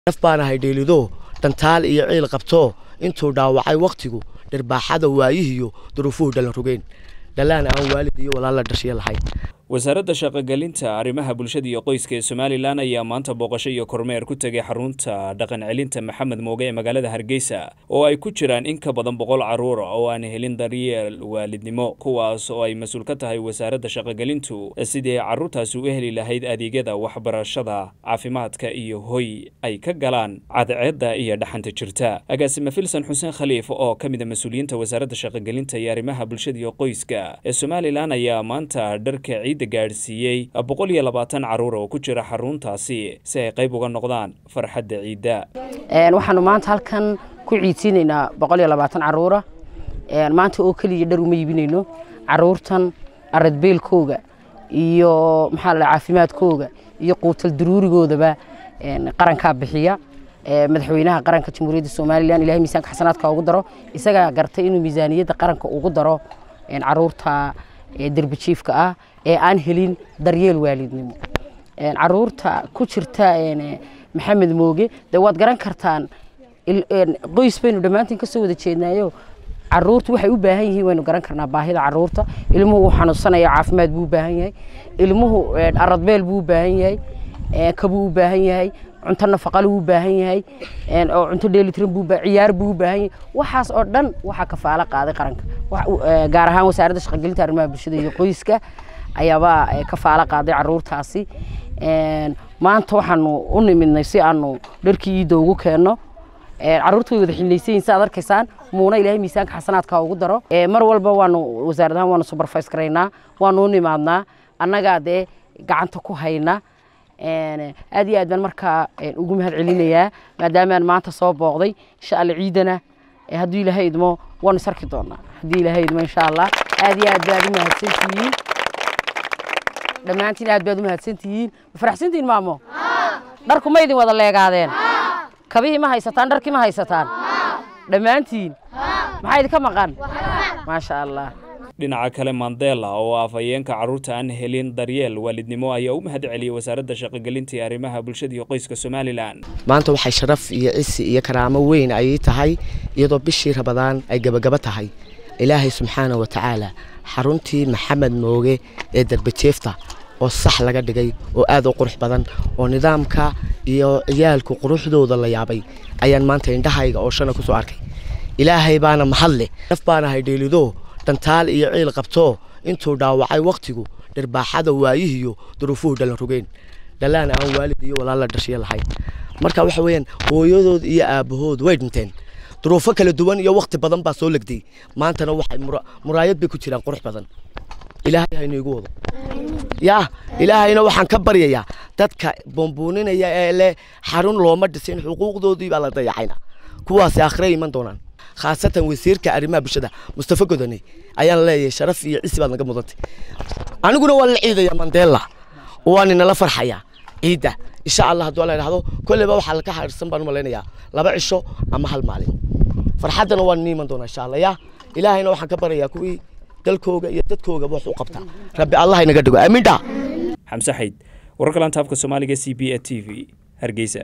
naf baan ahay dheelido dhantaal iyo ciil qabto intuu dhaawacay wakhtigu dhirbaaxada waayihiyo duruufuhu dhalan rogeen dhalaan aan waalid iyo walaala dhashiya lahayn wasaaradda shaqogelinta arrimaha bulshada iyo qoyska ee somalilan ayaa maanta booqasho iyo kormeer ku tegay xarunta dhaqan celinta maxamed mooge ee magaalada hargeysa oo ay ku jiraan in ka badan boqol caruur oo aan helin daryeel waalidnimo kuwaas oo ay mas-uul ka tahay wasaaradda shaqogelintu sidii ay carruurtaasi u heli lahayd adeegyada waxbarashada caafimaadka iyo hoy ay ka galaan cadceedda iyo dhaxanta jirta agaasime filsan xuseen khaliif oo ka mid a mas-uuliyiinta wasaaradda shaqogelinta iyo arrimaha bulshada iyo qoyska ee somalilan ayaa maanta dharka ciid gaadhsiiyey boqol iyo labaatan caruur oo ku jira xaruntaasi si ay qayb uga noqdaan farxadda ciidda waxaanu maanta halkan ku ciidsiinaynaa boqol iyo labaatan caruura maanta oo keliya dhar uma iibinayno caruurtan aradbeelkooga iyo maxaa la caafimaadkooga iyo quutal daruurigoodaba qarankaa bixiya madaxweynaha qaranka jamhuuriyadda somalilan ilahay miisaanka xasanaadka ugu daro isagaa gartay inuu miisaaniyadda qaranka ugu daro caruurta derbijiifka ah ee aan helin daryeel waalidnimo caruurta ku jirta maxamed mooge de waad garan kartaan qoys baynu dhammaantiin kasoo wada jeednaayo caruurta waxay u baahan yihiin waynu garan karnaa baahida caruurta ilmuhu uu xanuunsanaya caafimaad buu u baahan yahay ilmuhu aradbeel buu u baahan yahay kabuu u baahan yahay cunto nafaqale wuu u baahan yahay oo cunto dheelitiran buu ciyaar buu u baahan yahay waxaas oo dhan waxaa kafaalo qaaday qaranka gaar ahaan wasaaradda shaqogelinta arrimaha bulshada iyo qoyska ayaaba kafaalo qaaday caruurtaasi maanta waxaanu u nimidnay si aanu dharkii iidda ugu keenno caruurta way wada xillaysayiin si aad arkaysaan muuna ilaahay miisaanka xasanaadka ugu daro mar walba waanu wasaarad ahaan waanu supervise garaynaa waanu u nimaadnaa annagaa dee gacanta ku haynaa aad iyo aad baan markaa ugu mahad celinayaa maadaamaan maanta soo booqday insha alla ciidana hadduu ilaahay idmo waanu isarki doonaa haddii ilaahay idmo insha allah aad iyo aad baad u mahadsantihiin dhammaantiin aad baad u mahadsantihiin ma faraxsantihiin maamo dharku ma idin wada leegaadeen kabihii ma haysataan dharkii ma haysataan dhammaantiin maxaa idinka maqan maasha allah dhinaca kale mandela oo afhayeenka carruurta aan helin daryeel waalidnimo ayaa u mahad celiyey wasaaradda shaqogelinta iyo arrimaha bulshada iyo qoyska somalilan maanta waxay sharaf iyo cisi iyo karaamo weyn ayay tahay iyadoo bishii rabadaan ay gebagaba tahay ilaahay subxaana wa tacaala xaruntii maxamed mooge ee darbajeefta oo sax laga dhigay oo aad u qurux badan oo nidaamka iyo ciyaalku quruxdooda la yaabay ayaan maanta indhahayga oo shana ku soo arkay ilaahay baana mahad leh naf baan ahay dheelido dhantaal iyo ciil qabto intuu dhaawacay wakhtigu dhirbaaxada waayihiyo duruufuhu dhalan rogeen dhalaan aan waalid iyo walaala dhashiya lahayn marka waxa weeyaan hooyadood iyo aabbahood way dhinteen duruufo kala duwan iyo wakhti badan baa soo legday maantana waxay muraayad bay ku jiraan qurux badan ilaahay haynu igu wado yaa ilaahayna waxaan ka baryayaa dadka boombuuninaya ee leh xarun looma dhisin xuquuqdoodii baa la dayacayna kuwaasi akhre iman doonaan khaasatan wasiirka arrimaha bulshada mustafa godane ayaan leeyahay sharaf iyo cisi baad naga mudantay aniguna waan la ciidaya mandela waan inala farxayaa ciidda insha allah hadduu la idhahdo kolleyba waxaa laka harsan baan u malaynayaa laba cisho ama hal maalin farxaddana waan ni iman doonaa insha allah yaa ilaahayna waxaan ka baryayaa kuwii dalkooga iyo dadkoogaba wax u qabta rabbi allah inaga dhigo aamiin dha xamse xayd wararka laanta afka soomaaliga c b a t v hargeysa